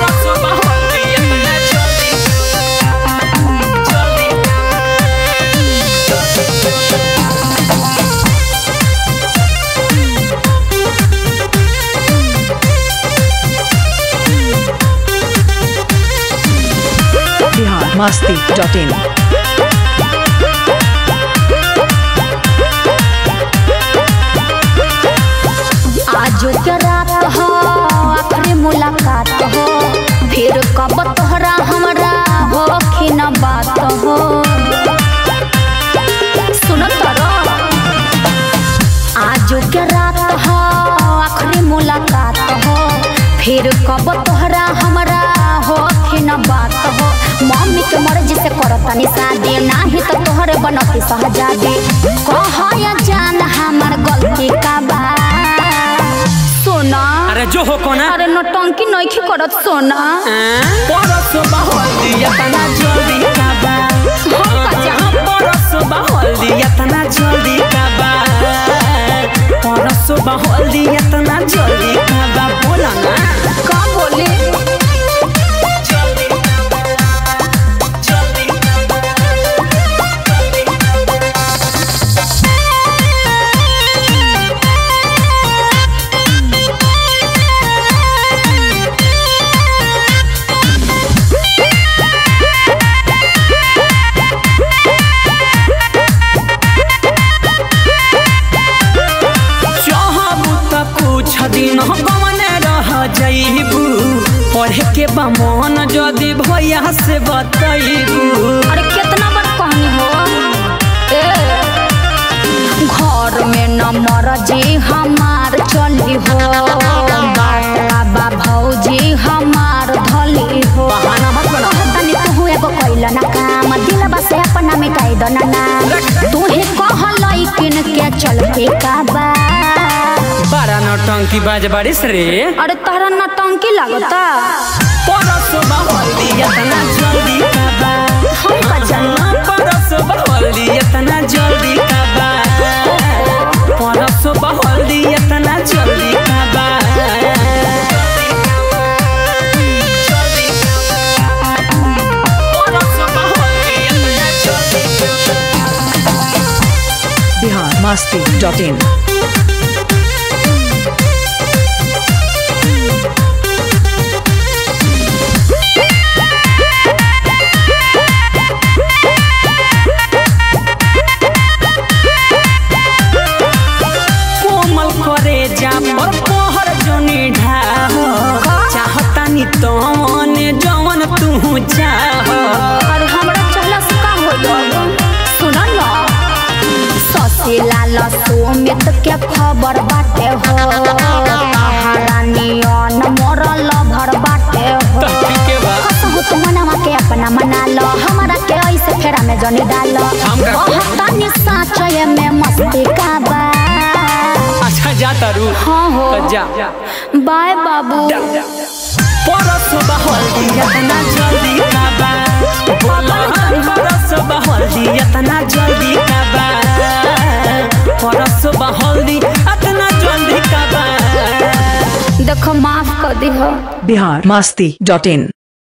परसों बहल्दी इतना जल्दी जल्दी बिहार मस्ती डॉट इन आजो के रात हो आखिरी मुलाकात हो फिर कब तोहरा हमरा हो कि न बात हो सुनो तरो आजो के रात हो आखिरी मुलाकात हो फिर कब तोहरा हमरा हो कि न बात हो मम्मी के मर्जी से करतनी शादी नाही तो तोहरे बनती सहजादी कह या जान हमार गलती का बा सोना अरे जो हो कोना अरे नौटंकी नइखी करत सोना परसों बहल्दी इतना जल्दी काबा परसों बहल्दी इतना जल्दी काबा परसों बहल्दी इतना जल्दी काबा बोला ना का बोले जल्दी जल्दी चाहबू त कुछ दिन कमने रह जइबू पढ़े के बा मन जदि भैया से बतैबू अरे कितना बार कहनी हो ए घर में न मरजी हमार चली हो बाबा भौजी हमार धली हो बहाना मत बनाओ। तनी तू एगो कैल ना काम दिलबा से अपना मिटाई दो ना नाम तू ही कहलई किन के चलते का बा बड़ा नौटंकी बाज बारिश रे अरे तहरा नटंकी लागता परसों बहल्दी इतना जल्दी काबा हम का जानना परसों बहल्दी इतना जल्दी काबा परसों बहल्दी इतना जल्दी काबा परसों बहल्दी इतना जल्दी बिहार मस्ती डॉट इन कोमल करे जा पर पहर जनी ढाह चाहतानी तो मने जवन तू चाह अरे हमरा चहला से का होइल सुन न ससे लाल सोमित के खबर बाटे हो महारानियन मरल भर बाटे हो के बा कसहु तू मनवा के अपना मना लो हमरा के ऐसे फेरा में जनी डाल हम का- तनी साचय में मस्ती का बा अच्छा जा तारू हाँ हो तो जा बाय बाबू परसों बहल्दी इतना जल्दी काबा बोला परसों बहल्दी इतना जल्दी काबा परसों बहल्दी इतना जल्दी काबा देखो माफ कर दी हो बिहार मस्ती डॉट इन